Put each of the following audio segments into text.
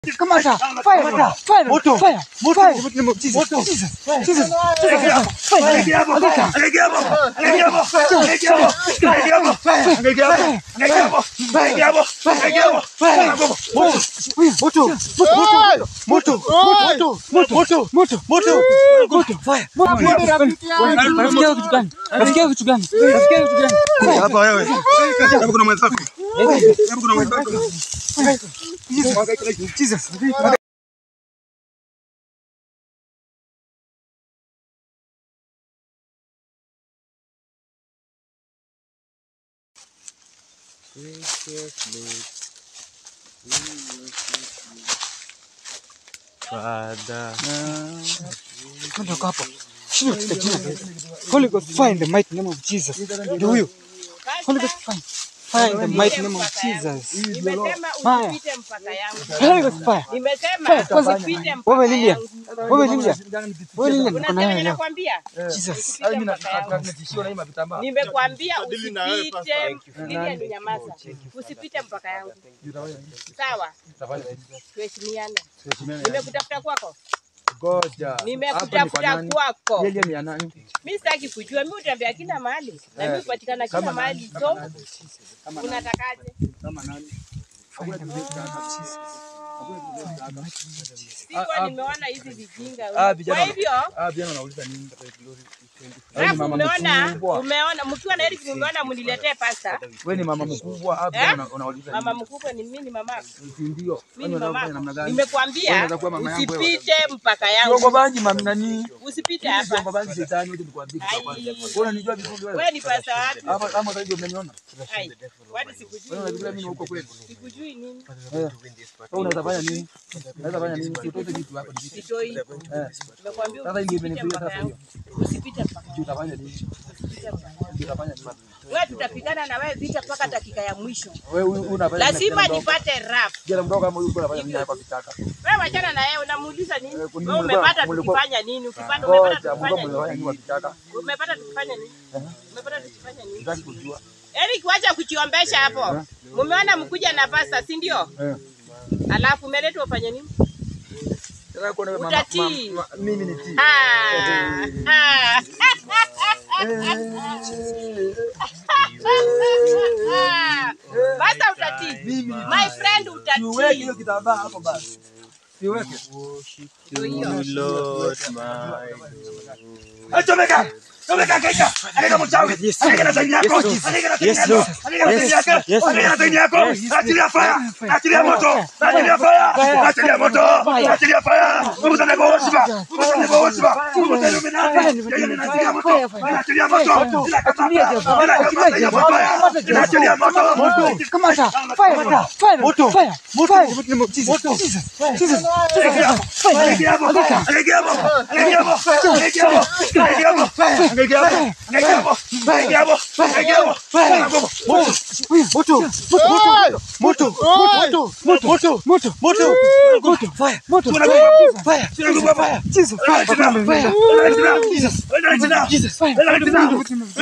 Kamata. Fire. Fire. Moto. Fire. Moto. Fire. Moto. Jesus. Moto. Jesus. Jesus. Jesus. Fire. Moto. Moto. Moto. Moto. Moto. Moto. Moto. Fire. Rafiki yako kitu gani? Rafiki yako kitu gani? Rafiki yako kitu gani? Hapa wewe. Hapa kuna mwenzako. Hapa kuna mwenzako. Jesus. Father. Ondoka hapo. Shida katika jina la Yesu. Holy Ghost fire in the mighty name of Jesus. Ndio huyo. Holy Ghost fire. Fire in the mighty name of Jesus. Nimesema Haya. usipite mpaka yangu. Holy Ghost fire. Nimesema Fire, kwanza- usipite mpaka Wewe Lilian. yangu. Wewe Lilia. Wewe Lilia niko na Unasema wewe leo. ninakwambia usipite mpaka yangu. Nimekwambia usipite. Lilian ni nyamaza. Usipite mpaka yangu. Sawa? Tuheshimiane. Nimekutafuta kwako. Nimekutafuta kwako. Mimi sitaki kujua. Mimi utembea kila mahali. Na mimi hupatikana kila mahali. So unatakaje? Fire in the mighty name of Jesus. Sikuwa nimeona hizi vijinga. Kwa hivyo Alafu umeona umeona mkiwa na Eric umeona mniletee pasta. Wewe ni mama mkubwa hapa Eh? una- unauliza Mama mkubwa ni mimi ni mama. si ndio? Mimi ni Wewe unataka mama. namna gani? Nimekwambia Unaweza kuwa mama yangu wewe. usipite mpaka Kiongo yangu. banji mami nani? Usipite Kiongo hapa. banji shetani wote nikwambie kitu cha kwanza. Ai. Wewe unanijua vizuri wewe? Wewe ni pasta wapi? Hapa kama sasa hivi umeniona. Ai. Wadi Wewe sikujui. unafikiri mimi huko kweli? Sikujui nini? Wewe unaweza fanya nini? Unaweza fanya nini? Utoe vitu hapa ni vitu. Sitoi. Eh. Nimekwambia Sasa ndio usipite imenifuia mpaka sasa yangu. hiyo. Usipite mpaka. Sijui utafanya nini? Usipite mpaka yangu. Sijui utafanya nini? Wewe tutapigana na wewe vita mpaka dakika ya mwisho. Wewe u- unafanya nini? Lazima Kijana mdogo? nipate rap. Kijana mdogo kama huyu unafanya nini hapa kitaka? Wewe wachana na yeye unamuuliza nini? Eh, kuni- Wewe mulikuwa- umepata mulikuwa- tukifanya nini? Ukipanda umepata Ngoja, tukifanya mdogo nini? mnafanya nini kwa kitaka? Umepata tukifanya nini? Umepata tukifanya nini? Sitaki kujua. Eric, wacha kujiombesha hapo. Mumeona mkuja na pasta, si ndio? Eh. Alafu umeletwa ufanye nini? Nataka kuona mama- Utatii. ma- ma- mimi ni tii. Ah, ah. Basta utatii. Mimi ni My friend Siweke utatii. hiyo kitambaa hapo basi. Siweke. Ndio hiyo. Chomeka! Chomeka kaika! Anega mchawi! Anega na zaini yako! Anega na zaini yako! Anega na zaini yako! Anega na zaini yako! Achilia fire! Achilia moto! Achilia fire! Achilia moto! Achilia fire! Mungu sana kwa woshiba! Mungu sana kwa woshiba! Mungu sana umenani! Yeye ni achilia moto! Achilia moto! Bila kamata! Bila kamata ya fire! Achilia moto! Kamata. Fire. Fire. Moto. Fire. Moto. Fire in the mighty name of Jesus. Jesus. Jesus. Fire. Anega hapo! Anega hapo! Anega hapo! Anega hapo! Anega hapo! Anega hapo! Anega hapo! Anega hapo! Anega hapo! Moto. Moto. Moto. Moto. Moto. Moto. Moto. Moto. Fire. Moto. Tunakufa. Fire. Tunakufa hapa. Jesus. Fire. Fire. Jesus. Jesus. Fire.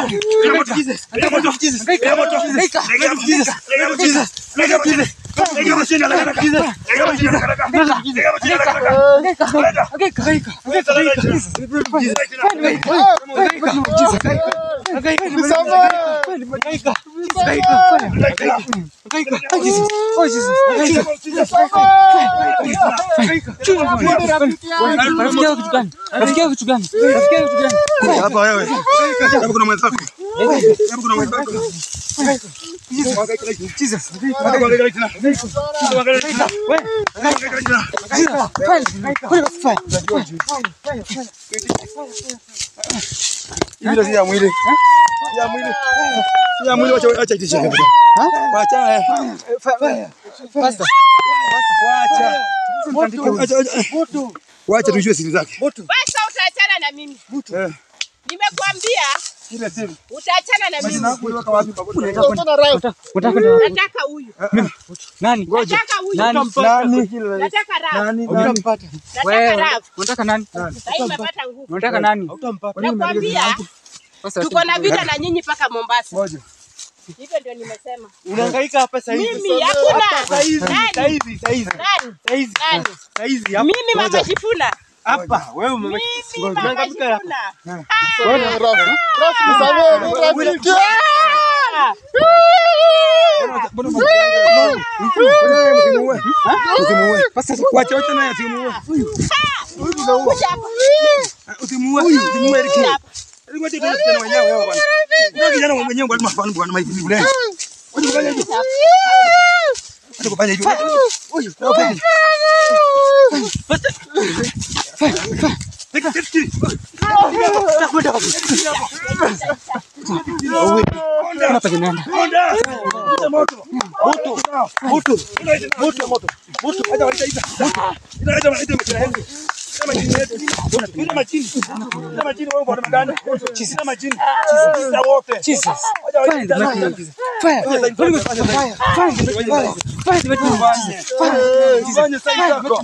Angeka. Angeka. Angeka. Jesus. Rafiki yako kitu gani? Rafiki yako kitu gani? Rafiki yako kitu gani? Hapa wewe. Hapa kuna mwenzako. Hapa kuna mwenzako. Jesus. Hapa kwa gari tena. Hapa kwa gari tena. Hivi ndio si ya mwili. Si ya mwili. Si ya mwili wacha acha itisha. Wacha. eh. Wacha. Wacha. Wacha. Wacha tujue siri zake. Basta utaachana na mimi. Eh. Nimekuambia Ile siri. utaachana na mimi. Kuliweka wapi pamoja? Nataka huyu. Nani? Nataka huyu. Nani? Nani? Nataka rap. Nani? Utampata. Nataka rap. Unataka nani? Sasa hivi umepata nguvu. Unataka nani? Utampata. Nakwambia Sasa tuko na vita na nyinyi mpaka Mombasa. Moja. Hivyo ndio nimesema. Unahangaika hapa sasa hivi. Mimi hakuna. Sasa hivi, Nani? sasa hivi, sasa hivi. Nani? Sasa hivi. Nani? Sasa hivi hapa. Mimi mama Shifuna. Hapa. Wewe mama. Mimi mama Unahangaika hapa. Shifuna. Ah! Sasa wacha wacha naye asimuue. Kuja hapa. Usimuue. Usimuue Eric. Eric wacha tena tena wenyewe wewe bwana. Ndio kijana mwenyewe bwana mafano bwana maivi vile. Wacha kufanya hivyo. Wacha kufanya hivyo. Huyu. Tika tika tika. Hapa kinaenda. Onda. Moto. Moto. Moto. Moto. Moto. Moto. Acha waita ita. Ita acha waita mkira hengi. Sema chini yetu. Sema chini. Sema chini wewe bwana maganda. Sema chini. Sisi wote. Jesus. Acha waita ita. Fire. Holy Ghost fire. Fire. Fire. Fire. Fire. Fire. Fanye sasa yako.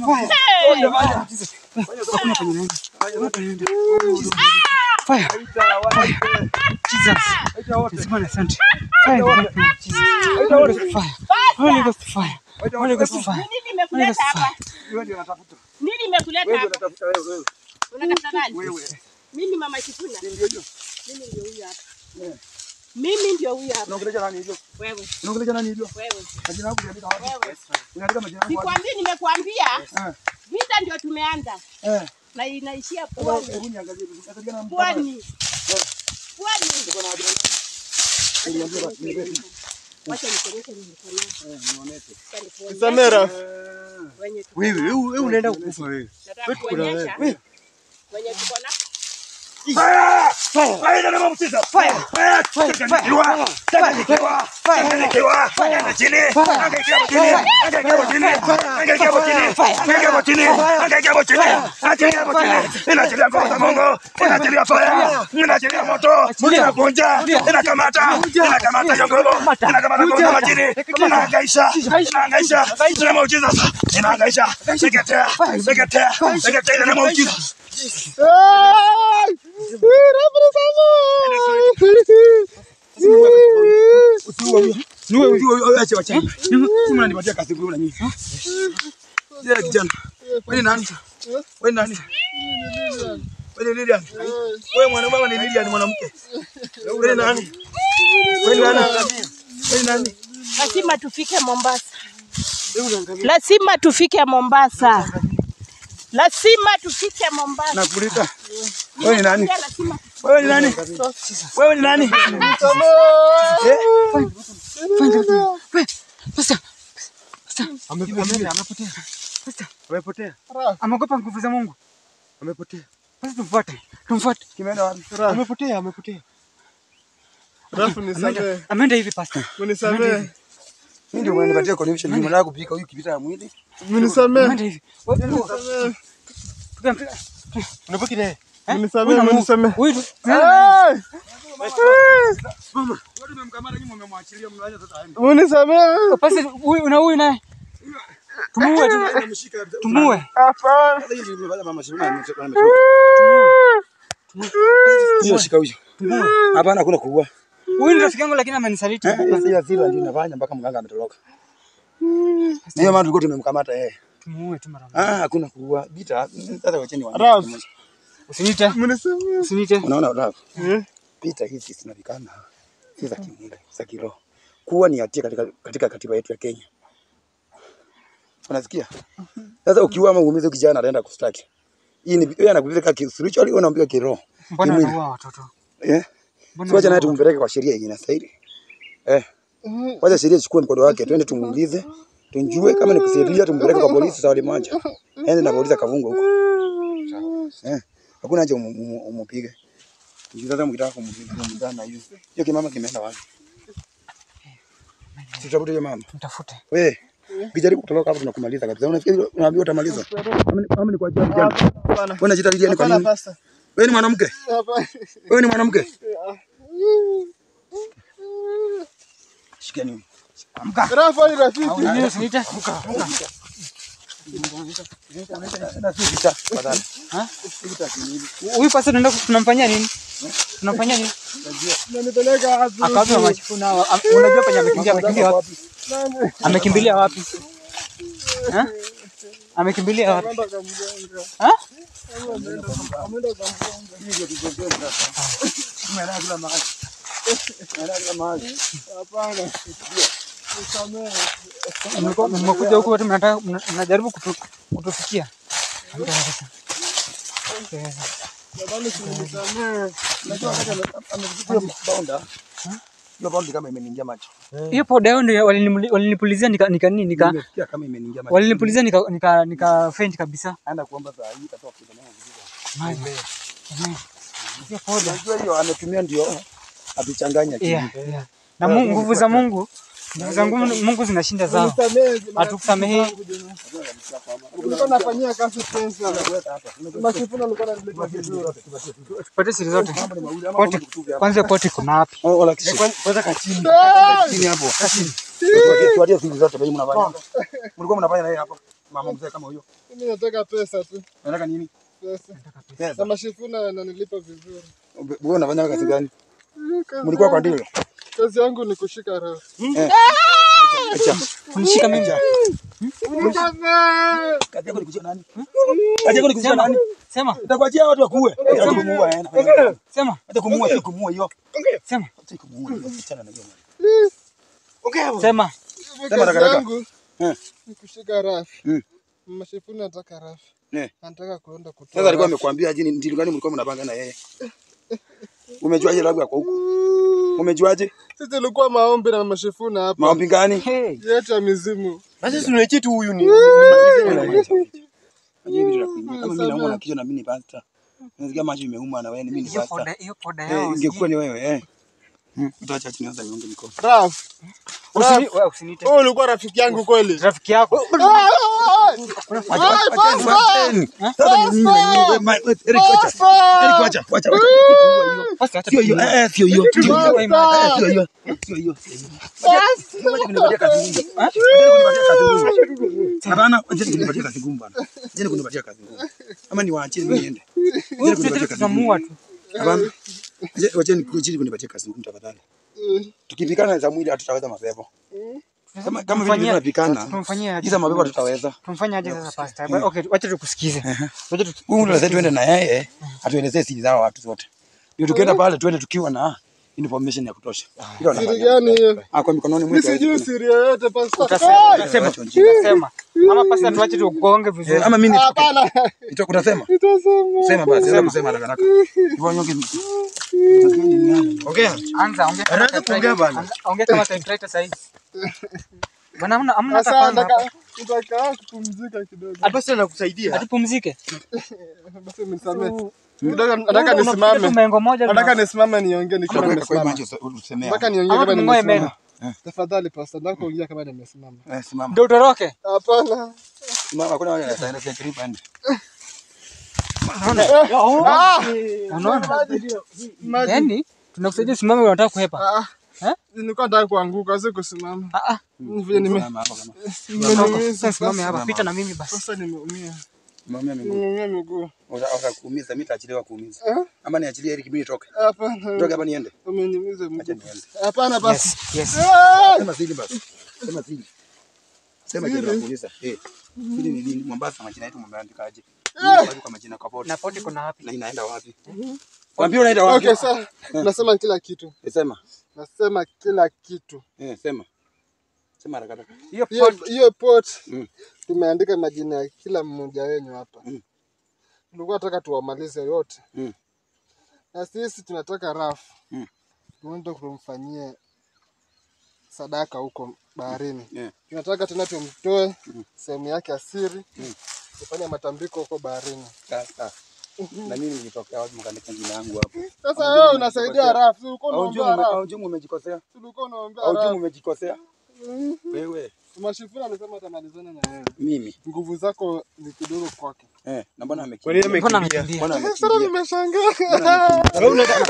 Fire. Jesus. Jesus. Bwana asante. Fire. Jesus. Holy Ghost fire. Holy Ghost fire. Holy Ghost fire. Nini nimekuleta hapa? Nini nimekuleta hapa? Unatafuta nani? Mimi mama Shifuna. Mimi ndio huyu hapa. Mimi ndio huyu hapa. Unaongelea nani hivyo? Wewe. Unaongelea nani hivyo? Wewe. Majina yako unaandika wapi? Wewe. Unaandika majina yako wapi? Sikwambii nimekuambia. Eh. Vita ndio tumeanza. Eh. Na inaishia Hebu pwani. hebu niangalie. Unatakia na mtu. Pwani. Pwani. Wacha nikuonyeshe nilikuwa nayo. Samera. Wenye tuko Wewe wewe wewe unaenda kukufa wewe. nataka kuonyesha. Wenye tuko na Fire! Fire! Fire na mama mtisa. Fire! Fire! Changanyikiwa. Changanyikiwa. Changanyikiwa. Anga chini. Anga ikiwa chini. Anga ikiwa chini. Anga ikiwa chini. Anga ikiwa chini. Anga ikiwa chini. Anga ikiwa chini. Inaachilia nguvu za Mungu. Inaachilia fire. Inaachilia moto. Inakunja. Inakamata. Inakamata hiyo nguvu. Inakamata nguvu za majini. Inahangaisha. Inahangaisha. Ina muujiza. Inahangaisha. Seketea. Seketea. Seketea ina muujiza. Niwe wewe acha wacha. Sima unanipatia kazi kule na nyinyi. Yeye kijana. Wewe ni nani? Wewe ni nani? Wewe ni Lilian. Wewe mwana mama ni Lilian mwanamke. Wewe ni nani? Wewe ni nani? Wewe ni nani? lazima tufike Mombasa. Lazima tufike Mombasa. Lazima tufike Mombasa. Nakuuliza. Wewe ni nani? Pia lazima Wewe ni nani? Wewe ni nani? Eh? Wewe, Sasa. Sasa. Amepotea. Amepotea. Sasa. Amepotea. Ameogopa nguvu za Mungu. Amepotea. Sasa tumfuate. Tumfuate. Kimeenda wapi? Amepotea, amepotea. Rafu nisamehe. Ameenda hivi pastor. Unisamehe. Mimi ndio unanipatia connection. Mimi nataka kupika huyu kipita ya mwili. Unisamehe. Ameenda hivi. Tukampiga. Unabaki naye. Unisamehe, unisamehe. Huyu tu. Hey! Wewe umemkamata nyuma umemwachilia mnaanza sasa aende. Unisamehe. Basi huyu na huyu naye. Tumuue tu. Ameshika kabisa. Tumuue. Hapana. Sasa hivi nimefanya mama Shiruna ametoka. Hiyo shika huyo. Hapana hakuna kuua. Huyu ni rafiki yangu lakini amenisaliti. Sasa hiyo hasira ndio inafanya mpaka mganga ametoroka. Ndio maana tulikuwa tumemkamata yeye. Tumuue tu mara moja. Ah, hakuna kuua. Bita. Sasa wacheni wa. Raf. Usiniite. Unisamehe. Usiniite. Unaona Raf? Eh? Vita hizi zinavikana si za kimwili, za kiroho. Kuwa ni hatia katika, katika katiba yetu ya Kenya. Unasikia? Sasa ukiua ama uumize kijana anaenda kustaki. Hii ni yeye anakupeleka ki spiritually wewe unampeleka kiroho. Mbona Kimwili. anaua watoto? Eh? Mbona Siwacha naye anaua tumpeleke kwa sheria yenye inastahili. Eh. Wacha sheria ichukue mkondo wake, twende tumuulize. Tunjue kama ni kusaidia tumpeleke kwa polisi sawa moja. Ende na polisi akavunga huko. Eh. Hakuna haja umu- umu- umupige. Ndio sasa mkitaka kumpiga na hiyo. Hiyo kimama kimeenda wapi? Tutafute hiyo mama. Mtafute. We, ukijaribu kutoroka hapo tunakumaliza kabisa. Unafikiri unaambiwa utamaliza? Ama ni- Ama ni kwa ajili ya vijana. Hapana. Wewe unajiita Lilian kwa Hapana, nini? pasta. Wewe ni mwanamke? Hapana. Wewe ni mwanamke? Shikeni. Rafu ni rafiki. Usiniite, usiniite. Na si vita. Tafadhali. Huyu pasa tunaenda tunamfanyia nini? Tunamfanyia nini? Unanipeleka wapi? Akawapi mama Chifuna? Am- Unajua penye amekimbia amekimbia wapi? Nani? Amekimbilia wapi? Ha? Amekimbilia wapi? Ameenda kwa mganga. Ha? Ameenda kwa- ameenda kwa mganga. Hapana. Nisamehe. Mlikuwa- Mmekuja huku wote mnataka mna- mnajaribu kutu- kutufikia. Jamani, usinisamehe. Unajua wakati ame- amepiga bonda. Hiyo bonda kama imeniingia macho. Hiyo poda yao ndio walinimuli- walinipulizia nika nika nini nika Nimesikia kama imeniingia macho. walinipulizia nika nika nika faint kabisa. Anaenda kuomba saa hii itatoka kidogo na vizuri. Hiyo poda. Unajua hiyo ametumia ndio atuchanganya chini. Yeah, yeah. Na Mungu, nguvu za Mungu, nguvu za Mungu, Mungu zinashinda zao. Nisamehe. Hatukusamehe. Ulikuwa unafanyia kazi pesa. Mashifuna alikuwa ananileta vizuri. Pate siri zote. Poti, kwanza poti kuna wapi? Oh, wala kishi. Kwanza kachini. Chini hapo. Tuatie siri zote bali mnafanya. Mlikuwa mnafanya na yeye hapo. Mama mzee kama huyo. Mimi nataka pesa tu. Unataka nini? Pesa. Pesa. Na mashifuna ananilipa vizuri. Wewe unafanya kazi gani? Kazi Mlikuwa kwa yangu- ndio? Kazi yangu ni kushika rafu. Acha. Kunishika mimi. Nisamehe. Kazi yako ni kushika nani? Kazi yako ni kushika nani? Sema, Utakwachia watu wakuue. Hata kumuua yeye. sema, Hata kumuua si kumuua hiyo. sema, Hata kumuua hiyo. Achana na hiyo. sema. Mimi Sema kazi haraka. yangu Eh. ni kushika rafu. Mm. Mashifuna anataka rafu. Eh. Anataka kuenda kutoa. Sasa alikuwa rafu. amekwambia aje ni ndilo gani mlikuwa mnapanga na yeye? Umejuaje labda kwa huko? Umejuaje? Sisi tulikuwa maombi na mashifuna hapa. Maombi gani? Hey. Yetu ya mizimu. Basi tunaichi tu huyu ni Aje hivi tunakuingia. Kama mimi naumwa na kichwa na mimi ni pastor. Nasikia macho imeuma na wewe ni mimi ni Hiyo pastor. poda, hiyo poda Eh, yao. ingekuwa ni wewe eh. Hmm, utaacha chini sasa niunge mikono. Rafu. Usini, wewe usiniite. Wewe ulikuwa rafiki yangu kweli? Rafiki yako. Wacheni. Sasa ni nini na nini? Wewe, ma- wewe, Eric wacha. Eric wacha. Wacha. wacha. Basi hata Sio hiyo. Eh, eh, sio hiyo. Sio hiyo. Basta. Eh, Sio hiyo. Sio hiyo. Sio hiyo. Wacha kunipatia kazi ngumu. Wacha kunipatia kazi ngumu. Hapana, wacha kunipatia kazi ngumu bana. Wacha kunipatia kazi ngumu. Ama niwaachie mimi niende. Wacha kunipatia kazi ngumu. tunamuua tu. Hapana. Wacha- Wacha nikuachie kunipatia kazi ngumu tafadhali. Tukipikana za mwili hatutaweza mapepo. Kama kama vile Tumfanyie- tunapikana. Tumfanyie aje? Hizo mapepo tutaweza. Tumfanye aje sasa pastor? Okay, wacha tukusikize. Wacha tu Huyu lazima tuende na yeye atuelezee siri zao watu zote. Ndio tukienda pale tuende tukiwa na information ya kutosha. Hilo Siri nafanya. gani hiyo? Ah, kwa mikononi Mimi mwetu. sijui siri yoyote pasta. utasema, Hey! utasema, Wacha ujinga. utasema. Ama pastor tuache tukugonge vizuri. Eh, ama mimi nitoke. Hapana. Nitoke utasema? Nitasema. Sema basi, sema sema haraka haraka. Hivyo nyonge. Ongea. Anza ongea kama Anza kuongea bana. Anza- ongea kama typewriter sasa hivi. Bwana hamna hamna hata Sasa kwanza hapa. nataka nitakaa kupumzika kidogo. basi anakusaidia. Atupumzike. Basi mnisamehe. Kidogo nataka Tu nisimame. mengo moja. Nataka nisimame niongee nikiwa Kwa kwa nimesimama. macho usemea. Nataka niongee Ama kama tumng'oe nimesimama. meno. Tafadhali pasta, nataka kuongea kama nimesimama. Eh, simama. Ndio utoroke. Hapana. Simama kuna wale wataenda kwa trip and. Unaona? Maji. Yaani tunakusaidia usimame unataka kuhepa. Ah, Eh? Nilikuwa nataka kuanguka, si kusimama. Ah ah. Ni Vile nime Simama hapa kama. nimeumiza Sasa simame sasa. hapa. Pita na mimi basi. Sasa nimeumia. Simama miguu. Nimeumia miguu. Unataka kuumiza mimi taachiliwa kuumiza. Eh? Ama niachilie Eric mimi nitoke. Hapana. Nitoke hapa niende. Umeniumiza Acha mguu. niende. Hapana basi. Yes. Yes. Ah! Sema siri basi. Sema siri. Sema kile nakuuliza. Eh. Siri ni nini? Mombasa majina yetu mmeandikaje? Mmeandika kwa majina kwa bodi. Na poti kuna wapi? Na inaenda wapi? Kwambia unaenda wapi? Okay, sasa nasema kila kitu. Eh, Sema. Nasema kila kitu. Eh, sema. Sema haraka haraka. Hiyo Hiyo poti hiyo pot Mm. tumeandika majina ya kila mmoja wenu hapa. Mm. Tulikuwa tunataka tuwamalize yote. Mm. Na sisi tunataka rafu. Mm. Tuende kumfanyie sadaka huko baharini. Yeah. Tunataka tena tumtoe Mm. sehemu yake ya siri. Mm. Tufanye matambiko huko baharini. Sasa. Na mimi nilitokea wapi mkaandika jina yangu hapo? Sasa wewe unasaidia rafu. Si ulikuwa Au unaombea jumu rafu. au jumu umejikosea? Si ulikuwa unaombea Au jumu rafu. umejikosea? Wewe. Mashifuna alisema atamalizana na wewe. Mimi. Nguvu zako ni kidogo kwake. Eh, na mbona Kwa amekimbia? nini Mbona amekimbia? amekimbia? Mbona Sasa amekimbia? nimeshangaa. Wewe unataka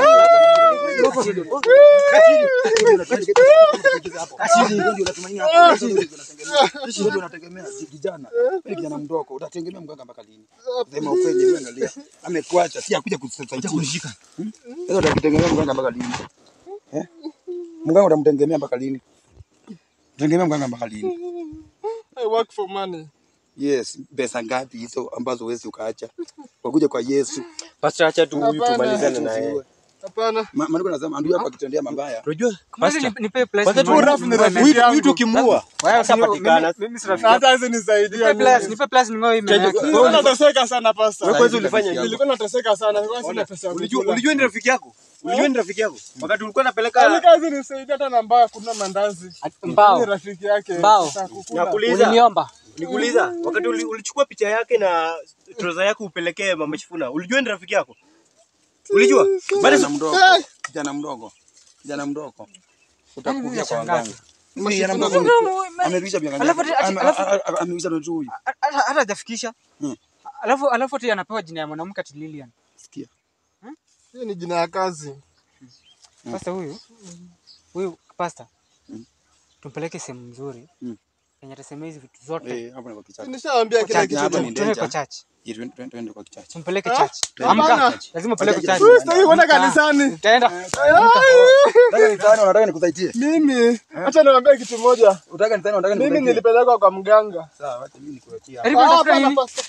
unategemea kijana Wewe kijana mdogo utategemea mganga mpaka lini? Sema ukweli, wewe angalia, amekuacha si akuja kusaidia kunishika. Sasa utakutegemea mganga mpaka lini? Eh? Mganga utamtegemea mpaka lini? Utegemea mganga mpaka lini? I work for money. Yes, pesa ngapi hizo ambazo huwezi ukaacha? Wakuja kwa Yesu. Pastor, acha tu huyu Hapana. tumalizane na yeye. Hapana. Ma- Maandiko nasema ndugu yako akitendea mabaya, Unajua? Mwezi Pastor, ni- nipe place kwanza tu nimwe- Rafu ni nimwe- rafiki huyu yangu. huyu tukimuua Wewe si- hatapatikana. mimi- mimi si rafiki yako. Hata hizi nisaidia. Nipe place, mimi. nipe place ning'oe hii meno yake. Nilikuwa nateseka sana pasta. Wewe kwanza ulifanya nini? Nilikuwa nateseka sana. Nilikuwa sina pesa ya Ulijua kukula. ulijua ni rafiki yako? Ulijua ni rafiki yako? Wakati ulikuwa unapeleka Alika hizi nisaidia hata na mbao kuna mandazi. Mbao. Ni rafiki yake. Mbao. Sasa kukula. nakuuliza Uliniomba. nikuuliza wakati uli- ulichukua picha yake na trouser yake upelekee mama Shifuna, ulijua ni rafiki yako? Ulijua? Bado kijana mdogo, kijana mdogo, kijana mdogo utakufia kwa nimeshangaa. waganga. Kijana mdogo amerudisha biangalia, Alafu ati- ati- alafu- amerudisha mtu huyu. Hata hata hajafikisha. Hmm. Alafu alafu ati anapewa jina ya mwanamke ati Lilian. Sikia, Hiyo ni jina ya kazi. Sasa huyu huyu pasta Mm. tumpeleke sehemu nzuri Mm. yenye atasema hizi vitu zote. eh, hapo ni kwa kichaka. Nishaambia kila Church, kitu. hapa ni tuende kwa danger. church. Je, twende- twende twende kwa kichaka. Tumpeleke Ah, church. hapana. Amka. Lazima upeleke Wacha church. jirani. Sitaki kwenda Amka. kanisani. Utaenda. Nataka nitane, nataka nikusaidie. Mimi acha niwaambie kitu moja. Unataka nitane, nataka Mimi nikusaidie. nilipelekwa kwa mganga. Sawa, wacha mimi nikuachie. Karibu Ah, tafuta hapana, nini? pasta.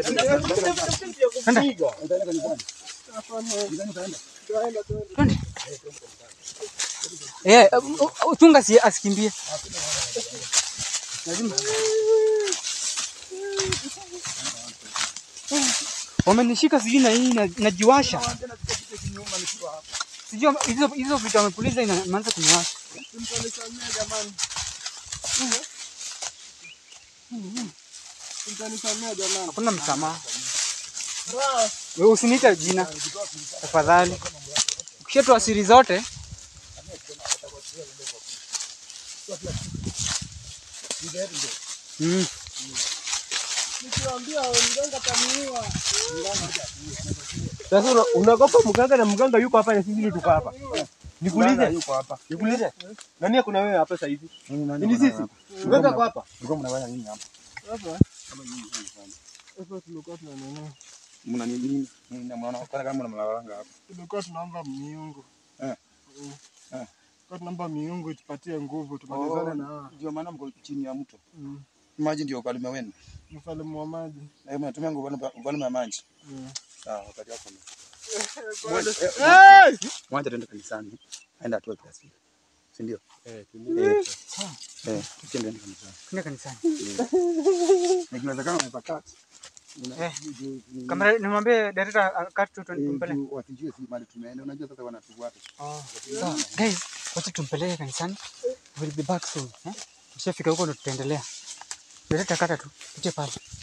Utaenda kanisani? Twende. Eh, uh, uh, uh, chunga si asikimbie. Lazima. Wamenishika sijui na hii na- najiwasha. Sijui hizo hizo vitu wamepuliza inaanza kuniwasha. Mtanisamea jamani. Hakuna msamaha. Wewe usiniite jina tafadhali. Ukishatoa siri zote Mm. Nikiwaambia mganga ataniua. Sasa una- unaogopa mganga na mganga yuko hapa na sisi ndio tuko hapa. Nikuulize. Yuko hapa. Nikuulize. Nani kuna wewe hapa sasa hivi? Nini nani Ni mko sisi. hapa? Mganga kwa hapa. Mlikuwa mnafanya nini hapa? Hapa. Hapa tulikuwa tunanunua. Mna nini nini? Nini na mnaona kwa kama mnalalanga hapa? Tulikuwa tunaomba miungu. Eh. Mm. Eh. Tulikuwa tunaomba miungu itupatie nguvu tumalizane na hawa. Ndio maana mko chini ya mto. Mm. Maji ndio ufalme wenu. Mfalme wa maji. Na mnatumia nguvu ufalme wa maji. Mm. Sawa, wakati wako. Hey! Mwacha tuende kanisani. Aenda atoe pesa. Si ndio? Eh, Eh. Eh, tukiende kanisani. Kwenda kanisani. Na kinawezekana unaweza kaa. Eh. Kamera nimwambie director akati tu tumpeleke. Wasijue si mali tumeenda. Unajua sasa wanatufuata. Sawa. Guys, wacha tumpeleke kanisani. We'll be back soon. Eh? Tushafika huko ndo tutaendelea. Director kata tu. Tuje pale.